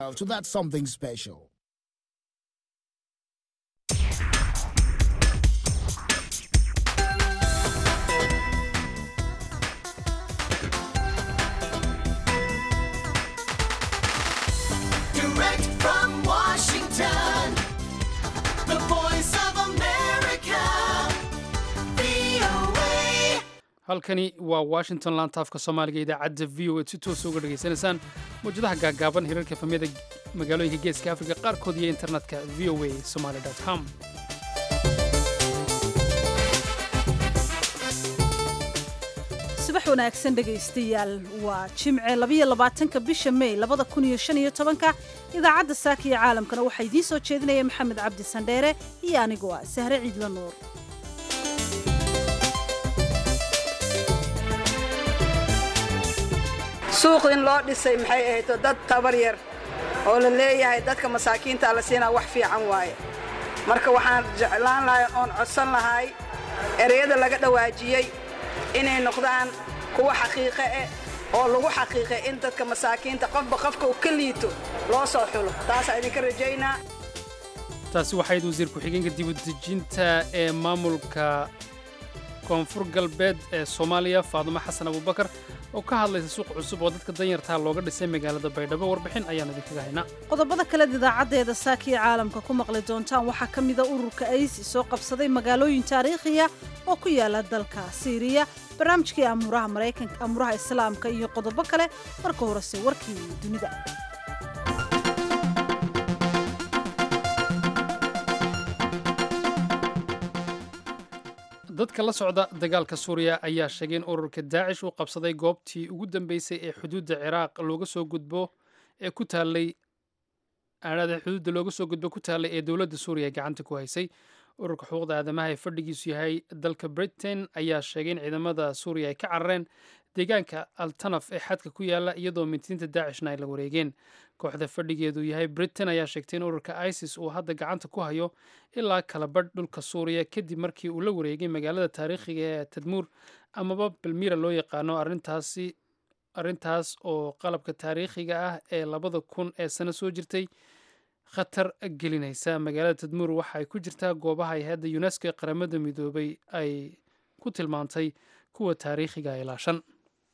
So that's something special. Direct from Washington, the voice of America, VOA. halkani waa washington laantaafka soomaaliga idaacadda v o a si toosa uga dhegaysanaysaan mawjadaha gaagaaban hirarka efamyada magaalooyinka geeska afrika qaarkood iyo internetka v o a somaly com subax wanaagsan dhegaystayaal waa jimce labayo labaatanka bisha mey labada kun iyo shan iyo tobanka idaacadda saaka iyo caalamkana waxaa idiin soo jeedinaya maxamed cabdi sandheere iyo anigoo ah sahre ciidla nuur suuq in loo dhisay maxay ahayd dad tabar yar oo la leeyahay dadka masaakiinta la siinaa wax fiican waaye marka waxaan jeclaan lahay oon codsan lahay ereyada laga dhawaajiyey inay noqdaan kuwa xaqiiqe eh oo lagu xaqiiqay in dadka masaakiinta qofba qofka uu ka liito loo soo xulo taasaa idinka rajaynaa taasi waxayd wasiir ku-xigeenka dibudejinta ee maamulka koonfur galbeed ee soomaaliya faadumo xasan abubakar oo ka hadlaysa suuq cusub oo dadka danyartaa looga dhisay magaalada baydhabo warbixin ayaan idinkaga haynaa qodobada kale idaacaddeeda saaka iyo caalamka ku maqli doontaan waxaa ka mida ururka aysi soo qabsaday magaalooyin taariikhiya oo ku yaala dalka siiriya barnaamijkii amuuraha maraykanka amuuraha islaamka iyo qodobo kale marka horese warkii dunida dadka la socda dagaalka suuriya ayaa sheegay in ururka daacish uu qabsaday goobtii ugu dambeysay ee xuduudda ciraaq looga soo gudbo ee ku taallay aadhada xuduudda looga soo gudbo ku taallay ee dowladda suuriya gacanta ku haysay ururka xuquuqda aadamaha ee fadhigiisu yahay dalka britain ayaa sheegay in ciidamada suuriya ay ka carareen deegaanka altanaf ee xadka ku yaala iyadoo mintiinta daacishna ay la wareegeen kooxda fadhigeedu yahay britain ayaa sheegtay in ururka isis uu hadda gacanta ku hayo ilaa kala badh dhulka suuriya kadib markii uu la wareegay magaalada taariikhiga ee tadmuur amaba balmira loo yaqaano arrintaasi arrintaas oo qalabka taariikhiga ah ee labada kun ee sano soo jirtay khatar gelinaysa magaalada tadmuur waxa ay ku jirtaa goobaha ay hadda unesco ee qaramada midoobay ay ku tilmaantay kuwa taariikhiga ilaashan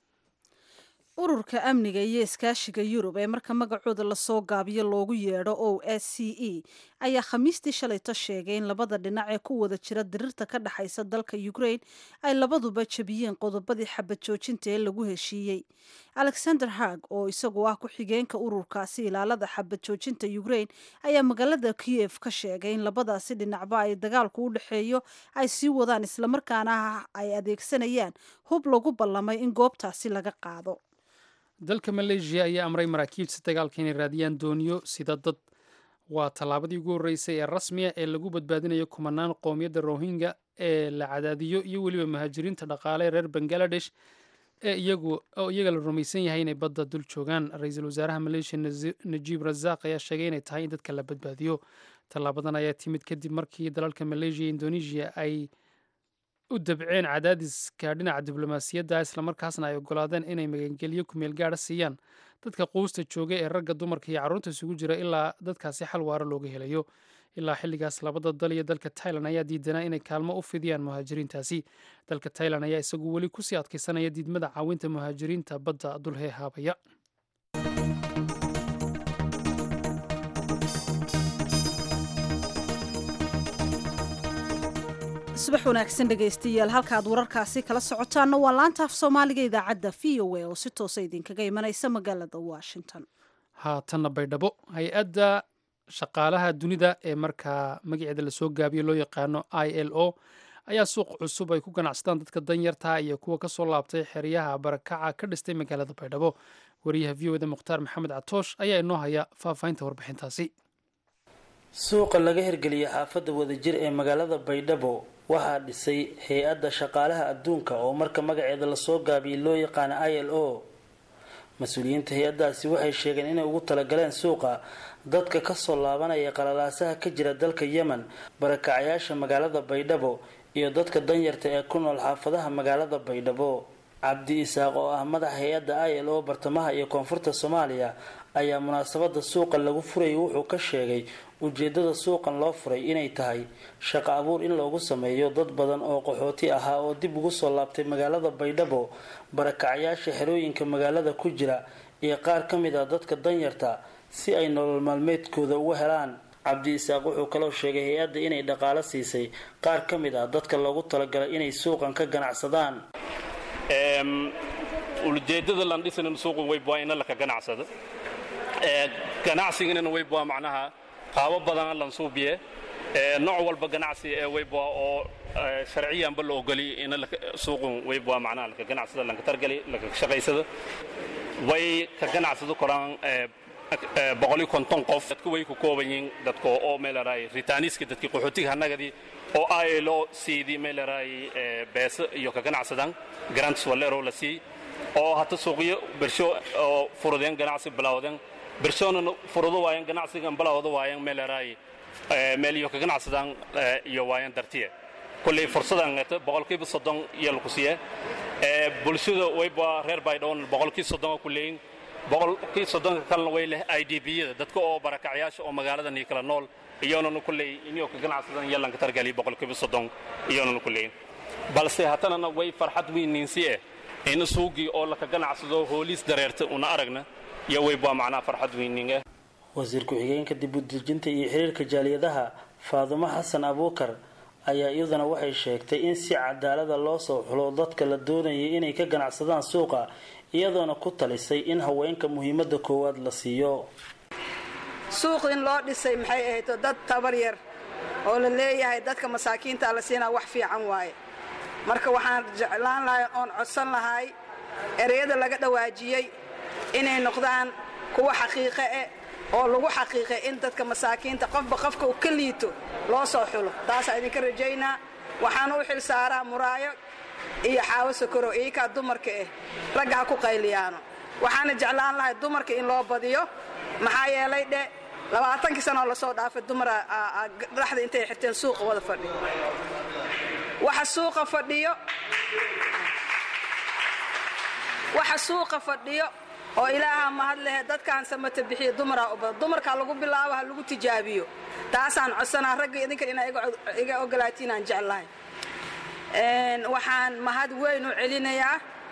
ururka amniga iyo iskaashiga yurub ee marka magacooda lasoo gaabiyo loogu yeedho o s c e ayaa khamiistii shalayto sheegay in labada dhinac ee ku wada jira dirirta ka dhexaysa dalka ukraine ay labaduba jebiyeen qodobadii xabad joojinta ee lagu heshiiyey alexander hag oo isagu ah ku-xigeenka ururkaasi ilaalada xabad joojinta ukraine ayaa magaalada kiev ka sheegay in labadaasi dhinacba ay dagaalku u dhexeeyo ay sii wadaan islamarkaana ay adeegsanayaan hub lagu ballamay in goobtaasi laga qaado dalka maleeshiya ayaa amray maraakiibta dagaalka inay raadiyaan dooniyo sida dad waa tallaabadii ugu horreysay ee rasmiya ee lagu badbaadinayo kumanaan qoomiyadda rohingya ee la cadaadiyo iyo weliba muhaajiriinta dhaqaale reer bangaladesh ee iyagu oo iyaga la rumaysan yahay inay badda dul joogaan ra-iisul wasaaraha maleeshiya najiib rasaaq ayaa sheegay inay tahay in dadka la badbaadiyo tallaabadan ayaa timid kadib markii dalalka maleeshiya iyo indonesia ay u dabceen cadaadiska dhinaca diblomaasiyadda islamarkaasna ay ogolaadeen inay magangelyo kumeel gaadha siiyaan dadka quusta jooga ee ragga dumarka iyo carruurta isugu jira ilaa dadkaasi xal waara looga helayo ilaa xilligaas labada dal iyo dalka tailan ayaa diidanaa inay kaalmo u fidiyaan muhaajiriintaasi dalka tailan ayaa isagu weli kusii adkaysanaya diidmada caawinta muhaajiriinta badda dulhee haabaya subax wanaagsan dhegaystayaal halkaaad wararkaasi kala socotaanna waa laanta af soomaaliga idaacadda v o a oo si toosa idinkaga imanaysa magaalada washington haatanna baydhabo hay-adda shaqaalaha dunida ee markaa magaceeda lasoo gaabiyo loo yaqaano i l o ayaa suuq cusub ay ku ganacsadaan dadka danyarta iyo kuwa kasoo laabtay xeryaha barakaca ka dhistay magaalada baydhabo wariyaha v o da mukhtaar maxamed catoosh ayaa inoo haya faahfaahinta warbixintaasi suuqa laga hirgeliyay xaafadda wadajir ee magaalada baydhabo waxaa dhisay hay-adda shaqaalaha adduunka oo marka magaceeda lasoo gaabiyay loo yaqaana i l o mas-uuliyiinta hay-addaasi waxay sheegeen inay ugu talagaleen suuqa dadka kasoo laabanaya qalalaasaha ka jira dalka yemen barakacayaasha magaalada baydhabo iyo dadka danyarta ee ku nool xaafadaha magaalada baydhabo cabdi isaaq oo ah madaxa hay-adda i l o bartamaha iyo koonfurta soomaaliya ayaa munaasabada suuqa lagu furayay wuxuu ka sheegay ujeedada suuqan loo furay inay tahay shaqo abuur in loogu sameeyo dad badan oo qaxooti ahaa oo dib ugu soo laabtay magaalada baydhabo barakacayaasha xerooyinka magaalada ku jira iyo qaar ka mid ah dadka danyarta si ay nolol maalmeedkooda uga helaan cabdi isaaq wuxuu kaloo sheegay hay-adda inay dhaqaalo siisay qaar ka mid ah dadka loogu talagalay inay suuqan ka ganacsadaan ujeedada landhisan suuqu waybwaa ina laka ganacsado ganacsigana waybwaa macnaha qaabo badan lansuubiye nooc walba ganacsi ee waybwaa oo sharciyanba la ogoli ina suuqu waybwaa macnaha laka ganacsado lanka targali laka shaqaysado way ka ganacsado koraan boqoliyo konton qof dadku way ku kooban yihiin dadka oo meelaraay ritaaniiska dadkii qaxootiga hannagadii oo aylo siidii meelaraay beesa iyo ka ganacsadaan grants waleero la sii oo hata suuqyo bersho oo furudeen ganacsi bilowdeen bershona furudo waayeen ganacsigan bilowda waayeen meelaraay meel iyo ka ganacsadaan iyo waayeen dartiye kulley fursadan ngata boqolkiiba soddon iyo laku siiye bulshada wayba reer baydhoon boqolkii soddon ku leeyin boqolkii soddonka kalena way leh i d b-yada dadka oo barakacyaasha oo magaaladan iyo kala nool iyoonana kulley inio ka ganacsadan yalanka targali boqolkiiba soddon iyoonana ku leeyin balse hatanana way farxad weyniinsi eh in suugii oo laka ganacsado hooliis dareerta una aragna iyo waybaa macnaha farxad weyninga wasiir ku-xigeenka dib udejinta iyo xiriirka jaaliyadaha faadumo xasan abuukar ayaa iyaduna waxay sheegtay in si cadaalada loo soo xulo dadka la doonayay inay ka ganacsadaan suuqa iyadoona ku talisay in haweenka muhiimada koowaad la siiyo suuq in loo dhisay maxay ahayd dad tabar yar oo la leeyahay dadka masaakiinta la siinaa wax fiican waaye marka waxaan jeclaan lahay oon codsan lahay ereyada laga dhawaajiyey inay noqdaan kuwa xaqiiqe eh oo lagu xaqiiqay in dadka masaakiinta qofba qofka uu ka liito loo soo xulo taasaa idinka rajaynaa waxaan u xil saaraa muraayo iyo xaawo sokorow iyakaa dumarka ah ragga ha ku qayliyaano waxaana jeclaan lahay dumarka in loo badiyo maxaa yeelay dhe labaatankii sanoo lasoo dhaafay dumara dhaxda intay xirteen suuqa wada fadhiyo waxa suuqa fadhiyo waxa suuqa fadhiyo oo ilaaha mahad lehe dadkaan samata bixiyo dumaraa u badan dumarkaa lagu bilaabo ha lagu tijaabiyo taasaan codsanaa ragga idinkan inaa iga ogolaatiin aan jeclahay waxaan mahad weyn u celinayaa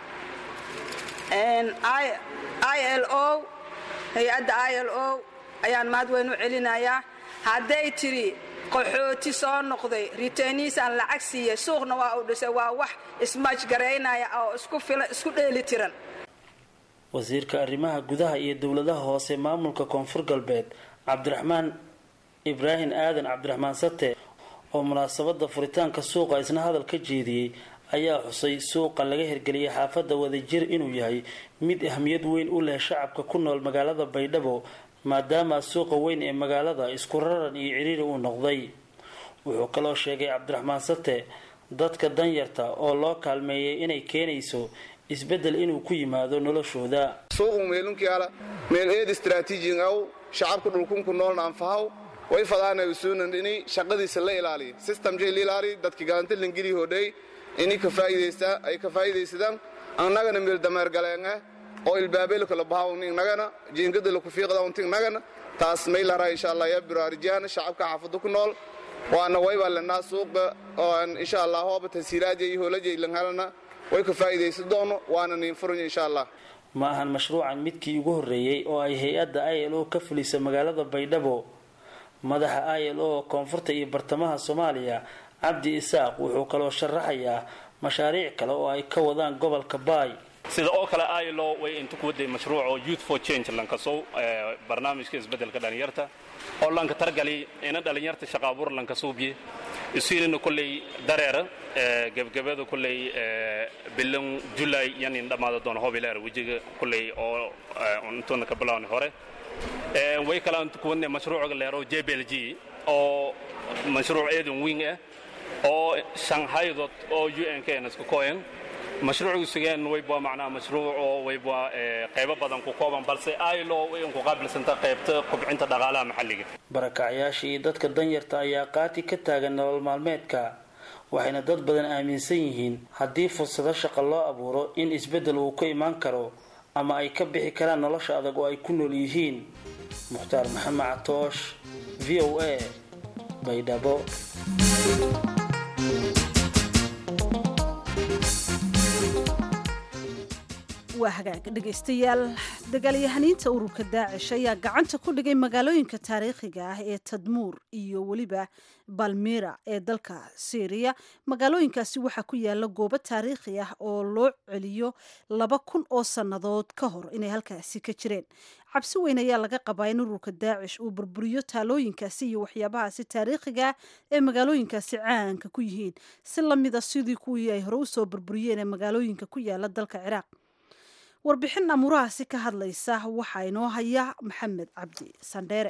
i l o hay-adda i l o ayaan mahad weyn u celinayaa hadday tiri qaxooti soo noqday riteniisaan lacag siiyey suuqna waa uu dhisay waa wax ismaajgaraynaya oo isku filan isku dheeli tiran wasiirka arrimaha gudaha iyo dowladaha hoose maamulka koonfur galbeed cabdiraxmaan ibraahim aadan cabdiraxmaan sate oo munaasabada furitaanka suuqa isna hadal ka jeediyey ayaa xusay suuqa laga hirgeliyay xaafadda wadajir inuu yahay mid ahmiyad weyn u leh shacabka ku nool magaalada baydhabo maadaama suuqa weyn ee magaalada isku raran iyo ciriiri uu noqday wuxuu kaloo sheegay cabdiraxmaan sate dadka danyarta oo loo kaalmeeyay inay keenayso isbedel inuu ku yimaado noloshooda suuqu meelunkiala meel eed istraatiijin aw shacabka dhulkunku noolna anfahaw way fadaana usuunan ini shaqadiisa la ilaaliya systemjay la ilaaliya dadki galanta langeli hodhay ini ka faa'iidaysta ay ka faa'iidaysadaan annagana meel dameer galeenga oo ilbaabelo kala bahawni nagana jiingada la ku fiiqda unti nagana taas may laraa insha allah ya biraarijaana shacabka xaafada ku nool waana wayba lenaa suuqa oo insha allah hooba tasiiraadya iyo hoolajay langhalana way ka faa'iidaysan doono waana niin furan insha allah ma ahan mashruucan midkii ugu horreeyey oo ay hay-adda i l o ka fulisa magaalada baydhabo madaxa i l o koonfurta iyo bartamaha soomaaliya cabdi isaaq wuxuu kaloo sharaxayaa mashaariic kale oo ay ka wadaan gobolka baay sida oo kale ilo way inta ku waday mashruuc oo youth for change lankasow barnaamijka isbedelka dhalinyarta oo lanka targali ina dhalinyarta shaqa abuur lankasuubiye isiinina kolley dareera gebgabada kolley bilan julay yanin dhammaada doona hobileer wejiga kolley oo intuuna ka bilaawni hore way kala inta ku wadnay mashruuca leero jblg oo mashruuc eedan wing ah oo shanghaydood oo un kn isku koyan mashruucu sugeen wayba macnaha mashruuc oo wayba qaybo badan ku kooban balse ilo way ku qaabilsanta qaybta kubcinta dhaqaalaha maxalliga barakacyaasha iyo dadka danyarta ayaa qaati ka taagan nolol maalmeedka waxayna dad badan aaminsan yihiin haddii fursado shaqo loo abuuro in isbeddel uu ka imaan karo ama ay ka bixi karaan nolosha adag oo ay ku nool yihiin mukhtaar maxamed catoosh v o a baydhabo waa hagaag dhegaystayaal dagaalyahaniinta ururka daacish ayaa gacanta ku dhigay magaalooyinka taariikhiga ah ee tadmuur iyo weliba balmira ee dalka syriya magaalooyinkaasi waxaa ku yaala goobo taariikhi ah oo loo celiyo laba kun oo sannadood ka hor inay halkaasi ka jireen cabsi weyn ayaa laga qabaa in ururka daacish uu burburiyo taalooyinkaasi iyo waxyaabahaasi taariikhiga ah ee magaalooyinkaasi caanka ku yihiin si lamida sidii kuwii ay hore usoo burburiyeen ee magaalooyinka ku yaala dalka ciraaq warbixin amuurahaasi ka hadlaysa waxaa inoo haya maxamed cabdi sandheere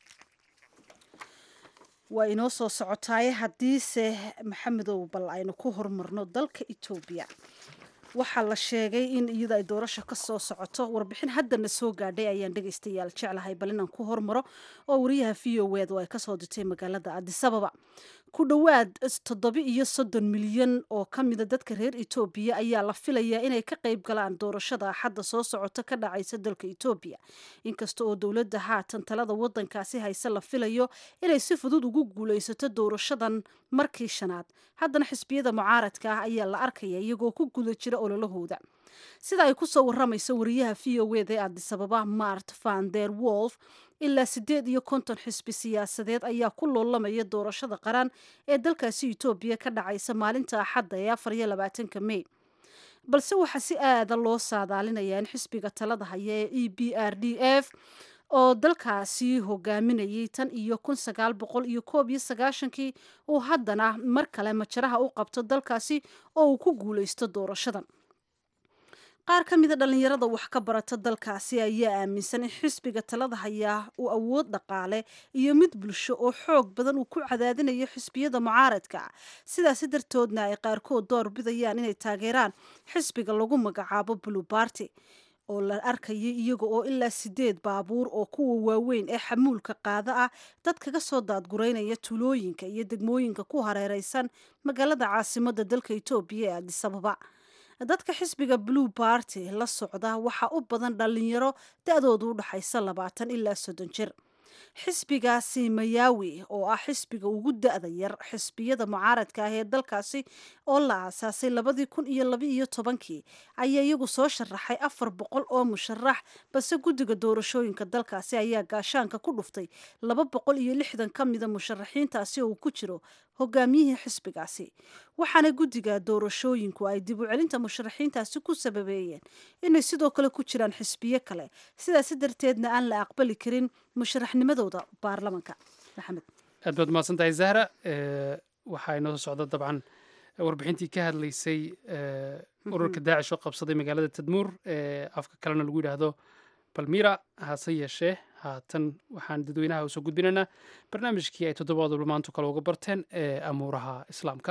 waa inoo soo socotaaye haddiise maxamedow bal aynu ku hormarno dalka etoobiya waxaa la sheegay in iyada ay doorasho ka soo socoto warbixin haddana soo gaadhay ayaan dhegaystayaal jeclahay bal inaan ku hormaro oo wariyaha v o ed oo ay kasoo dirtay magaalada adisababa ku dhowaad toddoba iyo soddon milyan oo ka mida dadka reer etoobiya ayaa la filayaa inay ka qayb galaan doorashada axadda soo socota ka dhacaysa dalka etoobiya inkasta oo dowladda haatan talada wadankaasi hayse la filayo inay si fudud ugu guulaysato doorashadan markii shanaad haddana xisbiyada mucaaradka ah ayaa la arkaya iyagoo ku guda jira ololahooda sida ay ku soo waramaysa wariyaha v o ed ee adisababa mart van der wolf ilaa siddeed iyo konton xisbi siyaasadeed ayaa ku loolamaya doorashada qaran ee dalkaasi etoobiya ka dhacaysa maalinta axadda ee afar iyo labaatanka mey balse waxaa si aada loo saadaalinayaa in xisbiga talada haya ee e b r d f oo dalkaasi hogaaminayay tan iyo kun sagaal boqol iyo koob iyo sagaashankii uu haddana mar kale majaraha u qabto dalkaasi oo uu ku guulaysto doorashadan qaar ka mida dhallinyarada wax ka barata dalkaasi ayaa aaminsan in xisbiga talada hayaa uu awood dhaqaale iyo mid bulsho oo xoog badan uu ku cadaadinayo xisbiyada mucaaradka sidaasi dartoodna ay qaarkood door bidayaan inay taageeraan xisbiga lagu magacaabo blue barty oo la arkayay iyaga oo ilaa sideed baabuur oo kuwa waaweyn ee xamuulka qaada ah dad kaga soo daadgureynaya tulooyinka iyo degmooyinka ku hareereysan magaalada caasimada dalka etoobiya ee adisababa dadka xisbiga blue barty la socda waxaa u badan dhalinyaro da-doodu u dhaxaysa labaatan ilaa soddon jir xisbigaasi mayawi oo ah xisbiga ugu da-da yar xisbiyada mucaaradka ah ee dalkaasi oo la aasaasay labadii kun iyo laba iyo tobankii ayaa iyagu soo sharaxay afar boqol oo musharax balse guddiga doorashooyinka dalkaasi ayaa gaashaanka ku dhuftay laba boqol iyo lixdan ka mida musharaxiintaasi oo uu ku jiro hogaamiyihii xisbigaasi waxaana guddiga doorashooyinku ay dib u celinta musharaxiintaasi ku sababeeyeen inay sidoo kale ku jiraan xisbiyo kale sidaasi darteedna aan la aqbali karin musharaxnimadooda baarlamanka maxamed aad baad mahadsan tahay zahra waxaa inoo soo socda dabcan warbixintii ka hadlaysay ururka daacish oo qabsaday magaalada tadmuur ee afka kalena lagu yidhaahdo balmira hase yeeshee haatan waxaan dadweynaha usoo gudbinaynaa barnaamijkii ay toddobaad walba maantu kale uga barteen ee amuuraha islaamka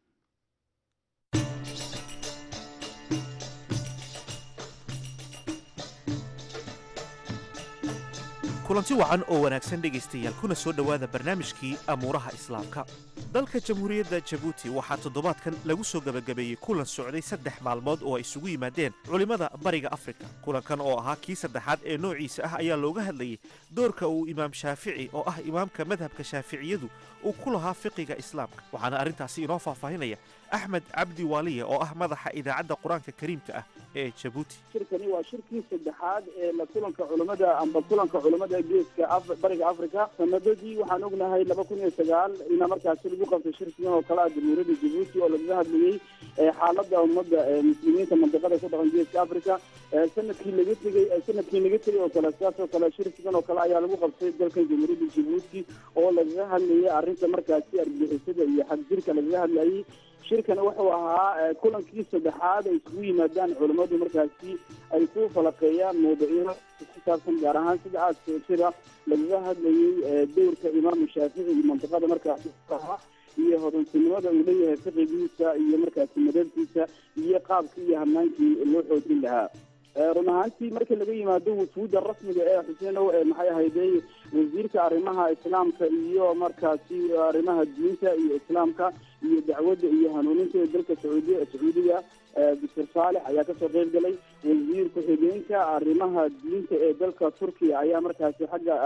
kulanti wacan oo wanaagsan dhegaystayaal kuna soo dhowaada barnaamijkii amuuraha islaamka dalka jamhuuriyadda jabuuti waxaa toddobaadkan lagu soo gebagabeeyey kulan socday saddex maalmood oo ay isugu yimaadeen culimmada bariga afrika kulankan oo ahaa kii saddexaad ee noociisa ah ayaa looga hadlayey doorka uu imaam shaafici oo ah imaamka madhabka shaaficiyadu uu ku lahaa fiqiga islaamka waxaana arrintaasi inoo faahfaahinaya axmed cabdi waaliye oo ah madaxa idaacadda qur-aanka kariimka ah ee jabuuti shirkani waa shirkii saddexaad ee la kulanka culimmada amba kulanka culimmada geeska bariga africa sanadadii waxaan ognahay laba kun iyo sagaal ina markaasi lagu qabtay shirkigan oo kale ah jamhuuriyadda jabuuti oo lagaga hadlayey xaaladda ummadda muslimiinta mandiqada ku dhaqan geeska africa sanadkii laga tegey sanadkii laga tegey oo kale sidaas oo kale shirkigan oo kale ayaa lagu qabtay dalkan jamhuuriyadda jabuuti oo lagaga hadlayay arrinta markaasi argixisada iyo xagjirka lagaga hadlayay shirkan wuxuu ahaa kulankii saddexaad ay isugu yimaadaan culimmadu markaasi ay ku falaqeeyaan mawduucyada ku saabsan gaar ahaan sida aadka sida lagaga hadlayay dowrka imaamu shaafici iyo mantiqada markaasi iyo hodantinimada uu leeyahay fiqigiisa iyo markaasi madabkiisa iyo qaabkii iyo hamaankii loo xoojin lahaa run ahaantii marka laga yimaado wufuudda rasmiga ee xuseenow ee maxay ahayday wasiirka arrimaha islaamka iyo markaasi arrimaha diinta iyo islaamka iyo dacwadda iyo hanuuninta ee dalka sacuudiya sacuudiga doctor saalex ayaa kasoo qeyb galay wasiir ku-xigeenka arrimaha diinta ee dalka turkiya ayaa markaasi xagga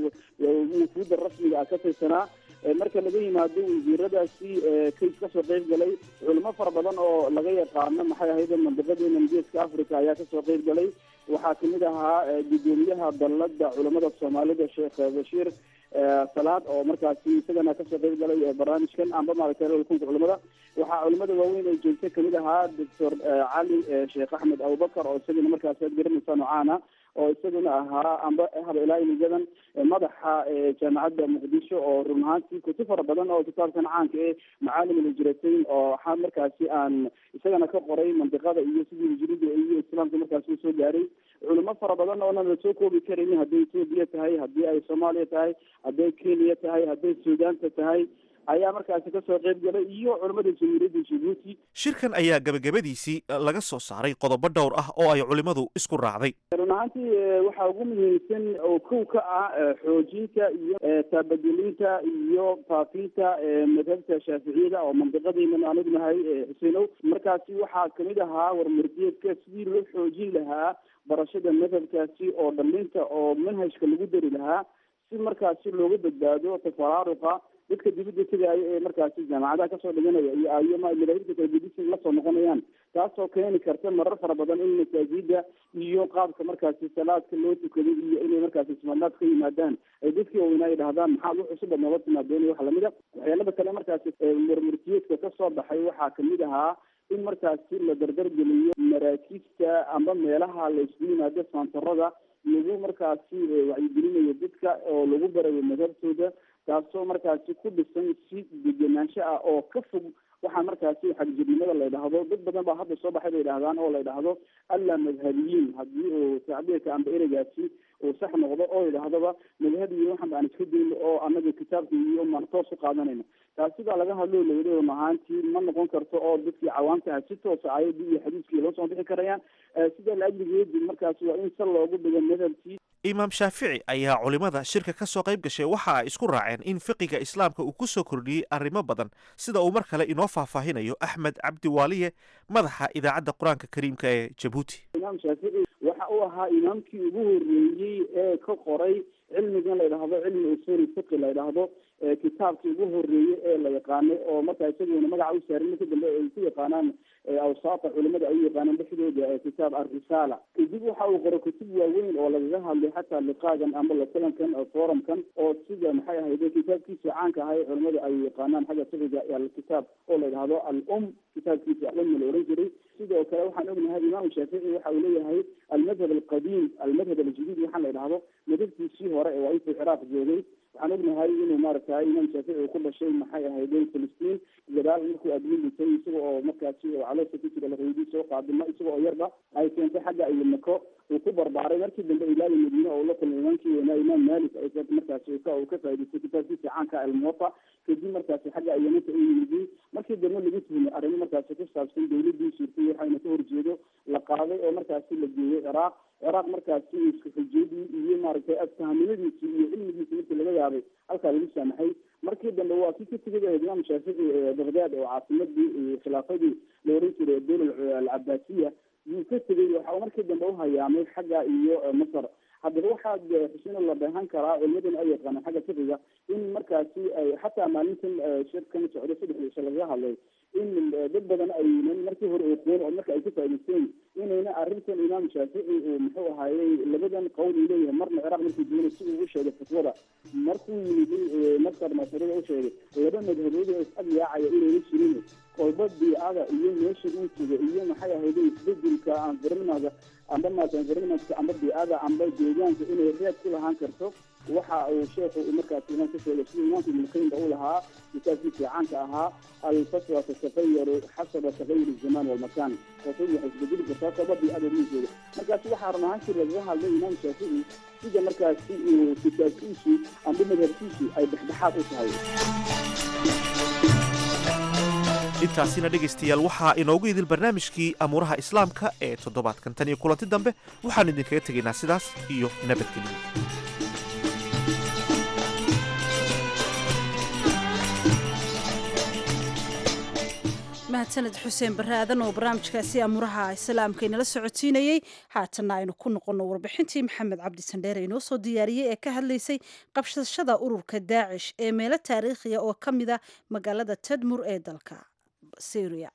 wufuudda rasmiga ah ka tirsanaa marka laga yimaado wasiiradaasi kays kasoo qeyb galay culimo fara badan oo laga yaqaano maxay ahayd mandiqadeena geeska africa ayaa kasoo qeyb galay waxaa kamid ahaa gudoomiyaha dallada culamada soomaalida sheekh bashiir salaad oo markaasi isagana kasoo qeyb galay barnaamijkan amba maaragtay kunka culimada waxaa culimada waaweyn ay joogta kamid ahaa doctor cali sheekh axmed abubakar oo isagana markaasi aad garanaysaa nocaana oo isaguna ahaa amba haba ilaa imigadan madaxa jaamacadda muqdisho oo run ahaantii kutub fara badan oo kitaabkan caanka ee macaalim alhijrateyn oo waxaa markaasi aan isagana ka qoray mandiqada iyo sidii hijrida iyo islaamka markaasi usoo gaaray culimo fara badan oonan lasoo koobi karaynin hadday etoobiya tahay haddii ay soomaaliya tahay hadday kenya tahay hadday suudaanta tahay ayaa markaasi kasoo qeyb galay iyo culimada jamhuuriyadda jibuuti shirkan ayaa gebagabadiisii laga soo saaray qodobo dhowr ah oo ay culimmadu isku raacday run ahaantii waxaa ugu muhiimsan oo kow ka ah xoojinta iyo taabagelinta iyo faafinta madhabta shaaficiyada oo mandiqadeena aan ognahay xuseenow markaasi waxaa kamid ahaa warmurdiyeedka sidii loo xoojin lahaa barashada madhabkaasi oo dhalinta oo manhajka lagu dari lahaa si markaasi looga badbaado tafaraaruqa dadka dibadda tegaayo ee markaasi jaamacadaha kasoo dhiganaya iyo ayo madaahibta kala gedisin lasoo noqonayaan taasoo keeni karta marar fara badan in masaajida iyo qaabka markaasi salaadka loo tukaday iyo inay markaasi ismaadlaad ka yimaadaan ay dadkii waweynaa ay dhahdaan maxaad wax cusub nooga timaadeen wax lamida waxyaalada kale markaasi murmurtiyeedka kasoo baxay waxaa kamid ahaa in markaasi la dardargeliyo maraakiibta amba meelaha la isugu yimaado saantarada lagu markaasi wacyigelinayo dadka oo lagu barayo madhabtooda taasoo markaasi ku dhisan si degenaansho ah oo ka fog waxaa markaasi xagjirnimada la ydhahdo dad badan baa hadda soo baxay bay dhahdaan oo la ydhahdo alla madhabiyiin haddii uu tacbiirka amba ereygaasi uu sax noqdo oo yidhahdoba madhabiyi waxan aan iska dayno oo anaga kitaabka iyo maan toos u qaadanayno taasi baa laga hadlo lawada run ahaantii ma noqon karto oo dadkii cawaamtaha si toosa aayadii iyo xadiiskii loo soo bixi karayaan sida laajligeedi markaasi waa in sal loogu dhigo madhabkii imaam shaafici ayaa culimmada shirka ka soo qayb gashay waxa ay isku raaceen in fiqiga islaamka uu ku soo kordhiyey arrimo badan sida uu mar kale inoo faahfaahinayo axmed cabdi waaliye madaxa idaacadda qur-aanka kariimka ee jabuuti imaam shaafici waxa uu ahaa imaamkii ugu horreeyey ee ka qoray cilmigan la ydhahdo cilmi usuuli fiqi la ydhahdo kitaabkii ugu horreeyey ee la yaqaanay oo markaa isaguna magaca u saarin marka dambe ay ku yaqaanaan awsaata culimada ay u yaqaanaan dhexdooda kitaab alrisaala kadib waxa uu qoray kutub waaweyn oo lagaga hadlay xataa liqaagan ama lakulankan forumkan oo sida maxay ahayde kitaabkiisa caanka ahay culimada ay yaqaanaan xagga fiqiga alkitaab oo la yidhahdo al-um kitaabkiisa alum la oran jiray sidoo kale waxaan ognahay imaamu shaafici waxa uu leeyahay almadhab alqadiim almadhab aljadiid waxaan la yidhahdo madhabkiisii hore ee waa intuu ciraaq joogay waxaan ognahay inuu maaragtay imaam shaafici uu ku dhashay maxay ahayde filistiin gadaal markuu admin dhintay isaga oo markaasi caloosha ku jira lahoydii soo qaadimo isaga oo yarba ay keentay xagga iyo mako uu ku barbaaray markii dambe ilaali madiine oo la kulmay imaamkii weynaa imaam malik markaasi uu ka uu ka faa'idaystay kitaabkiisa caanka almuwafa kadib markaasi xagga ayaminta u yimidin markii dambe lagu tuhmay arrimo markaasi ku saabsan dawladii suurtay waxayna ka horjeedo la qaaday oo markaasi la geeyey ciraaq ciraaq markaasi isku xujiyadii iyo maaragtay aftahaminadiisii iyo cilmigiisi markii laga yaabay halkaa lagu saamaxay markii dambe waa kii ka tegay ahayd imaam shaafici baghdad oo caasimadii khilaafadii la oran jiray dowla alcabaasiya yuu ka tegay waxa uu markii dambe uhayaamay xagga iyo masar haddaba waxaad xuseen la dheehan karaa culimadana ay yaqaanaan xagga fiqiga in markaasi ay xataa maalintan shirkan socdo saddex cisho lagaga hadlay in dad badan aynan markii hore oqoon oo marka ay ka faa'idaysteen inayna arrintan imaam shaafici uu muxuu ahaayey labadan qowl uu leeyahay marna ciraaq markuu joogay si uu u sheegay fatwada markuu yimiday masar masarada u sheegay laba madhabood oo is-ag yaacaya inayna jirin kolba biicada iyo meesha uu jooga iyo maxay ahayde isbedelka environmentka amba maata environmentka amba biicada amba deegaanka inay reed ku lahaan karto waxa uu sheekhu markaas imaam ka sheegay sida imaamka ibnulqayimba uu lahaa kitaabkiisa caanka ahaa alfatwa tatatayaru xasaba tagayur zaman walmakan fatwadu waxay isbedeli kartaa kolba biicada uu jooga markaasi waxaa run ahaan jira lagaga hadlay imaam shaafici sida markaasi uu kitaabkiisu amba madhabkiisu ay dhexdhexaad u tahay intaasina dhegaystayaal waxaa inoogu idil barnaamijkii amuuraha islaamka ee toddobaadkan tan iyo kulanti dambe waxaan idinkaga tegaynaa sidaas iyo nabadgelyo mahadsaned xuseen barre aadan oo barnaamijkaasi amuuraha islaamka inala socodsiinayey haatanna aynu ku noqonno warbixintii maxamed cabdi sandheere inoo soo diyaariyey ee ka hadlaysay qabsashada ururka daacish ee meelo taariikhiya oo ka mid a magaalada tadmur ee dalka syria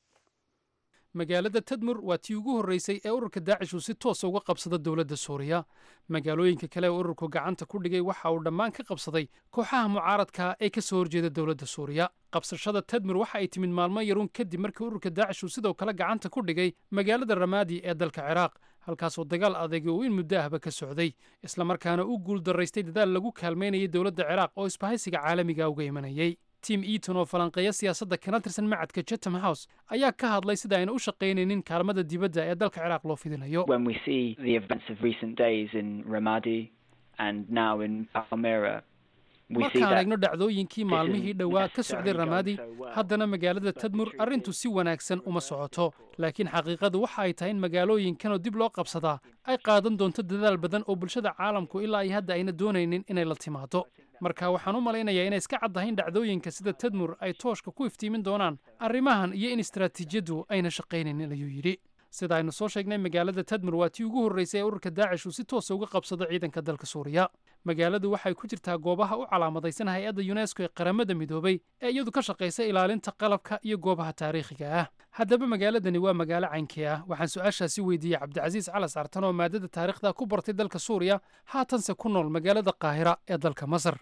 magaalada tadmur waa tii ugu horreysay ee ururka daacish uu si toosa uga qabsado dowladda suuriya magaalooyinka kale ee ururku gacanta ku dhigay waxa uu dhammaan ka qabsaday kooxaha mucaaradka ee ka soo horjeeda dowladda suuriya qabsashada tadmur waxa ay timid maalmo yaruun kadib markii ururka daacish uu sidoo kale gacanta ku dhigay magaalada ramaadi ee dalka ciraaq halkaasoo dagaal adeegi uu in muddo ahba ka socday islamarkaana u guul daraystay dadaal lagu kaalmaynayay dowladda ciraaq oo isbahaysiga caalamiga uga imanayay tim eaton oo falanqeeya siyaasadda kana tirsan macadka chatham house ayaa ka hadlay sida ayna u shaqaynaynin kaalmada dibadda ee dalka ciraaq loo fidinayo when we see the events of recent days in Ramadi and now in Palmyra, we see markaan that eegno dhacdooyinkii this maalmihii isn't dhowaa ka necessarily socday going ramaadi so well. haddana magaalada tadmur arrintu si wanaagsan uma socoto laakiin xaqiiqadu waxa ay tahay in magaalooyinkanoo dib loo qabsadaa ay qaadan doonto dadaal badan oo bulshada caalamku ilaa iyo hadda ayna doonaynin inay la timaado marka waxaan u malaynayaa inay iska caddahay in dhacdooyinka sida tadmur ay tooshka ku iftiimin doonaan arrimahan iyo in istaraatiijiyaddu ayna shaqaynaynin ayuu yidhi sida aynu soo sheegnay magaalada tadmur waa tii ugu horreysay ee ururka daacish uu si toosa uga qabsado ciidanka dalka suuriya magaaladu waxay ku jirtaa goobaha u calaamadaysan hay-adda yunesko ee qaramada midoobay ee iyadu ka shaqaysa ilaalinta qalabka iyo goobaha taariikhiga ah haddaba magaaladani waa magaalo caynkii ah waxaan su-aashaasi weydiiyey cabdicasiis calas artan oo maadada taariikhda ku bartay dalka suuriya haatanse ku nool magaalada qaahira ee dalka masar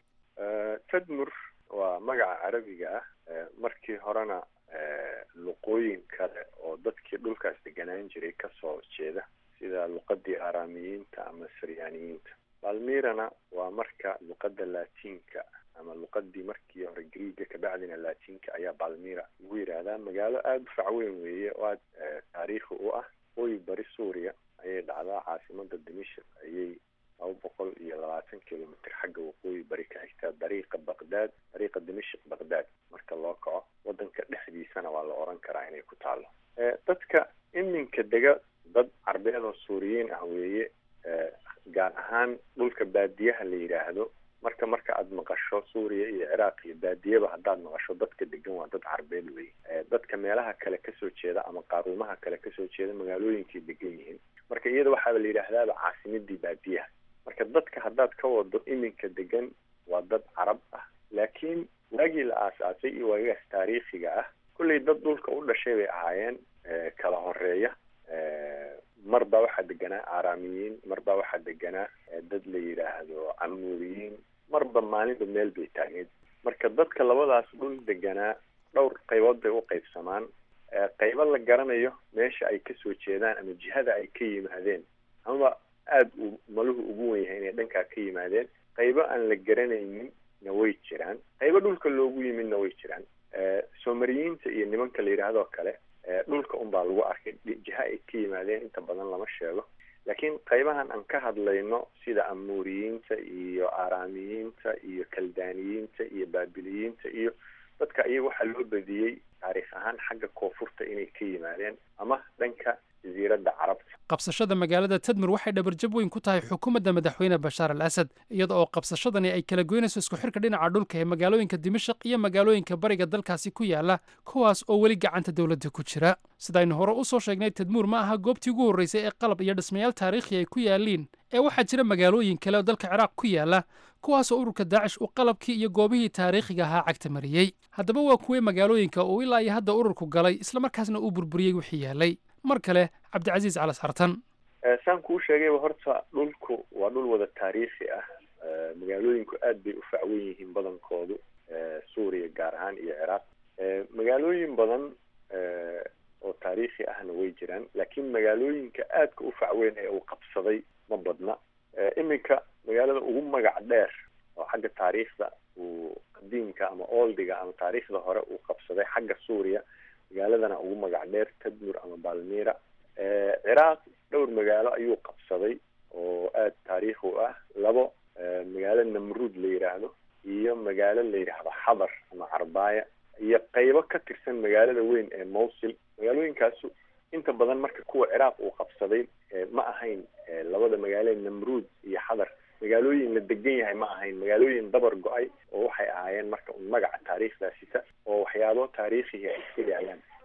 tadmur waa magaca carabiga ah Eh, markii horena eh, luqooyin kale oo dadkii dhulkaas deganaan jiray kasoo jeeda sida luqadii aaraamiyiinta ama saryaaniyiinta balmirana waa marka luqada laatiinka ama luqadii markii hore greega kabacdina laatiinka ayaa balmira lagu yidhaahdaa magaalo aada u facweyn weeye oo aad eh, taariikhi u ah waqooyi bari suuriya ayay dhacdaa caasimada dimashik ayay laba boqol iyo labaatan kilomitr xagga waqooyi bari ka xigtaa dariiqa baqdaad dariiqa dimashik baqdaad marka loo kaco wadanka dhexdiisana waa la oran karaa inay ku taalo Eh, dadka iminka dega dad carbeed oo suuriyiin ah weeye Eh, gaar ahaan dhulka baadiyaha la yidhaahdo marka marka aada maqasho suuriya iyo ciraaq iyo baadiyaba haddaad maqasho dadka degan waa dad carbeed weye Eh, dadka meelaha kale kasoo jeeda ama qaaruumaha kale kasoo jeeda magaalooyinkay degan yihiin marka iyada waxaaba la yidhaahdaaba caasimadii baadiyaha marka dadka haddaad ka wado iminka degan waa dad carab ah laakiin waagii la aasaasay iyo waagaas taariikhiga ah kolley dad dhulka u dhashay bay ahaayeen eh, kala horeeya Eh, mar baa waxaa deganaa aaraamiyiin mar baa waxaa deganaa eh, dad la yidhaahdo camuuriyiin marba maalinba meel bay taagneed marka dadka labadaas dhul deganaa dhowr qaybood bay u qaybsamaan Eh, qaybo la garanayo meesha ay kasoo jeedaan ama jihada ay ka yimaadeen amaba aada uu maluhu ugu wen yahay inay dhankaa ka yimaadeen qaybo aan la garanaynin na way jiraan qaybo dhulka loogu yimidna way jiraan Eh, soomariyiinta iyo nimanka la yidhahdoo kale eh, dhulka unbaa lagu arkay dhi- jiha ay ka yimaadeen inta badan lama sheego laakiin qaybahan aan ka hadlayno sida amuuriyiinta iyo aaraamiyiinta iyo kaldaaniyiinta iyo baabiliyiinta iyo dadka iyaga waxaa loo badiyey taariikh ahaan xagga koonfurta inay ka yimaadeen ama dhanka jasiiradda carabta qabsashada magaalada tadmur waxay dhabarjab weyn ku tahay xukuumadda madaxweyne bashaar al asad iyada oo qabsashadani ay kala goynayso isku xirka dhinaca dhulka ee magaalooyinka dimashaq iyo magaalooyinka bariga dalkaasi ku yaala kuwaas oo weli gacanta dowladda ku jira sidaynu hore u soo sheegnay tadmuur ma aha goobtii ugu horreysay ee qalab iyo dhismayaal taariikhi ay ku yaaliin ee waxaa jira magaalooyin kale oo dalka ciraaq ku yaala kuwaasoo ururka daacish uu qalabkii iyo goobihii taariikhiga ahaa cagta mariyey haddaba waa kuwee magaalooyinka uu ilaa iyo hadda ururku galay islamarkaasna uu burburiyey wixii yaalay mar kale cabdicasiis calas xartan Eh, saan kuu sheegayba horta dhulku waa dhul wada taariikhi ah Eh, magaalooyinku aad bay u facwen yihiin badankoodu eh, suuriya gaar ahaan iyo ciraaq Eh, magaalooyin badan eh, oo taariikhi ahna way jiraan laakiin magaalooyinka aadka u facweyn ee uu qabsaday ma badna Eh, iminka magaalada ugu magac dheer oo xagga taariikhda uu qadiimka ama oldiga ama taariikhda hore uu qabsaday xagga suuriya magaaladana ugu magac dheer tadmur ama balmira Eh, ciraaq dhowr magaalo ayuu qabsaday oo aada taariikhi u ah labo eh, magaalo namruud la yidhaahdo iyo magaalo la yidhaahdo xadar ama carbaaya iyo qaybo ka tirsan magaalada weyn ee mawsil magaalooyinkaasu inta badan marka kuwa ciraaq uu qabsaday eh, ma ahayn eh, labada magaalo ee namruud iyo xadar magaalooyin la degan yahay ma ahayn magaalooyin dabar go-ay oo waxay ahaayeen marka un magaca taariikhdaa sita oo waxyaabo taariikhiga ay iska yaalaan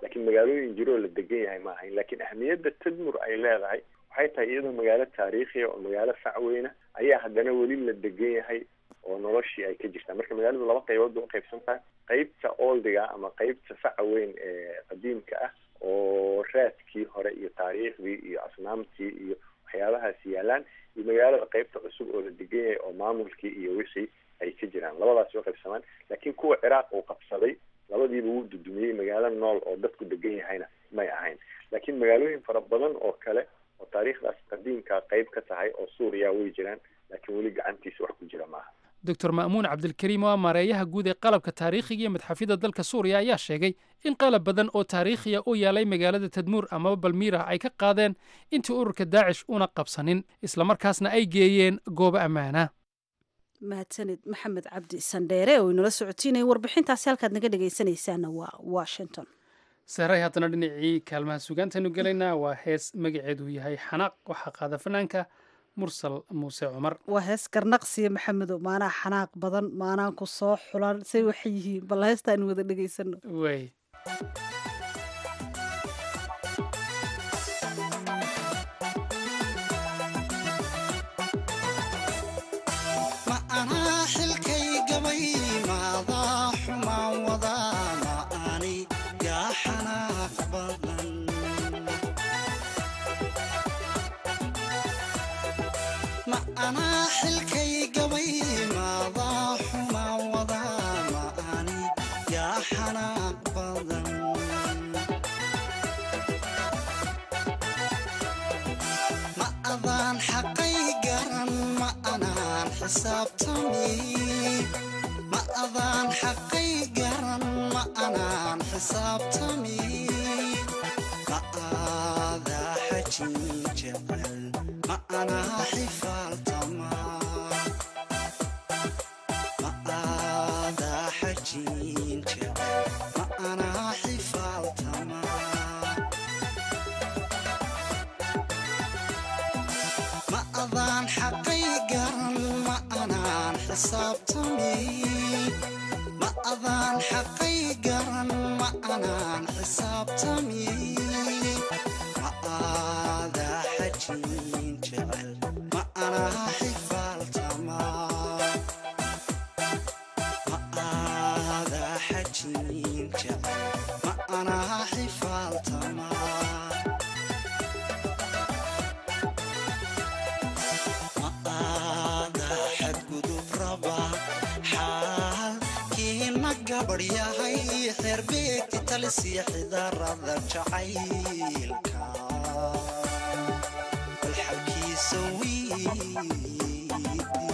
laakiin magaalooyin jiroo la degan yahay ma ahayn laakiin ahmiyadda tadmur ay leedahay waxay tahay iyadoo magaalo taariikhiya oo magaalo facweyna ayaa haddana weli la degan yahay oo noloshii ay ka jirtaa marka magaaladu laba qaybood bay uqaybsan tahay qeybta oldiga ama qeybta faca weyn ee qadiimka ah oo raadkii hore iyo taariikhdii iyo asnaamtii iyo waxyaabahaas yaalaan iyo magaalada qeybta cusub oo la degan yahay oo maamulkii iyo wixii ay ka jiraan labadaas way qaybsamaan laakiin kuwa ciraaq uu qabsaday labadiiba wuu dudumiyey magaalo nool oo dadku degan yahayna may ahayn laakiin magaalooyin fara badan oo kale oo taariikhdaas qadiimka qeyb ka tahay oo suuriya way jiraan laakiin weli gacantiisa wax ku jira maaha doctor ma'muun cabdilkariim oo ah maareeyaha guud ee qalabka taariikhiga iyo madxafyada dalka suuriya ayaa sheegay in qalab badan oo taariikhiya u yaalay magaalada tadmuur amaba balmiira ay ka qaadeen intii ururka daacish una qabsanin islamarkaasna ay geeyeen goobo ammaana mahadsanid maxamed cabdi sandheere oo inala socotiinaya warbixintaasi halkaad naga dhegaysanaysaana waa washington saaray haddana dhinacii kaalmaha sugaantaynu gelaynaa waa hees magaceedu yahay xanaaq waxaa qaada fanaanka mursal muuse cumar waa hees garnaqsiya maxamedow maanaa xanaaq badan maanaan ku soo xulan say waxay yihiin bal heesta aynu wada dhegaysano way ma anaa xilkay gabay maadaa xumaan wadaa ma ani yaa xanaaq badan ma anaa xilkay gabay maadaa xumaan wadaa ma ani yaa xanaaq badan ma adaan xaqay garan ma anaan xisaabtami ma adaan xaqay garan ma anaan xisaabtami ma aadaa xajin jecel ma anaa xifaaltama ma aadaa xajin jecel ma anaa xifaaltama ma adaan xaqay garan ma anaan xisaabtami ma adaan xaqay garan ma anaan xisaabtami ma aadaa xajin jecel ma anaa xifaaltama ma aadaa xajin jecel ma anaa xifaaltama aada xadgudub raba xaalkiina gabadh yahay xeerbeegti talisiya xidarada jacaylka bal xalkiisa wiidi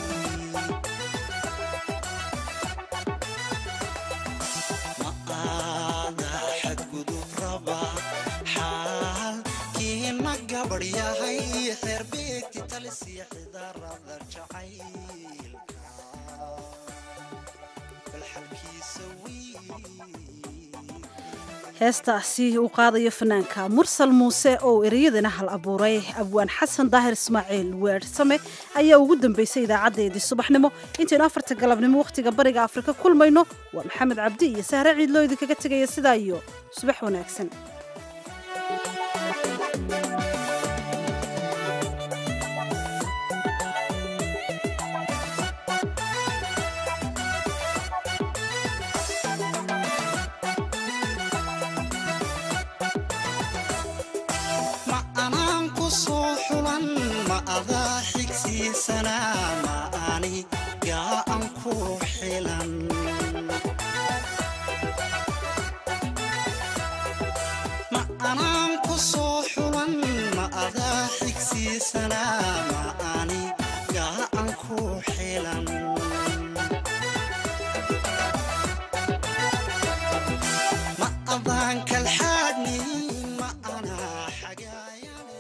ma aada xadgudub raba xaalkiina gabadh yahay xeerbeegti talisiya xidarada jacaylka bal xalkiisa heestaasi uu qaadayo fanaanka mursal muuse oo ereyadana hal abuuray abwaan xasan daahir ismaaciil weersame ayaa ugu dambeysay idaacadeedii subaxnimo intaynu afarta galabnimo wakhtiga bariga afrika kulmayno waa maxamed cabdi iyo sahre ciidloo idinkaga tegaya sidaa iyo subax wanaagsan ma anaan ku soo xulan ma adaa xigsiisanaa ma ani yaa an ku xilan ma anaan ku soo xulan ma adaa xigsiisanaa ma ani yaa an ku xilan ma adaan kalxaadni ma anaa xagaayane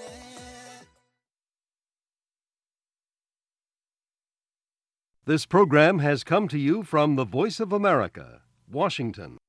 This program has come to you from the Voice of America, Washington.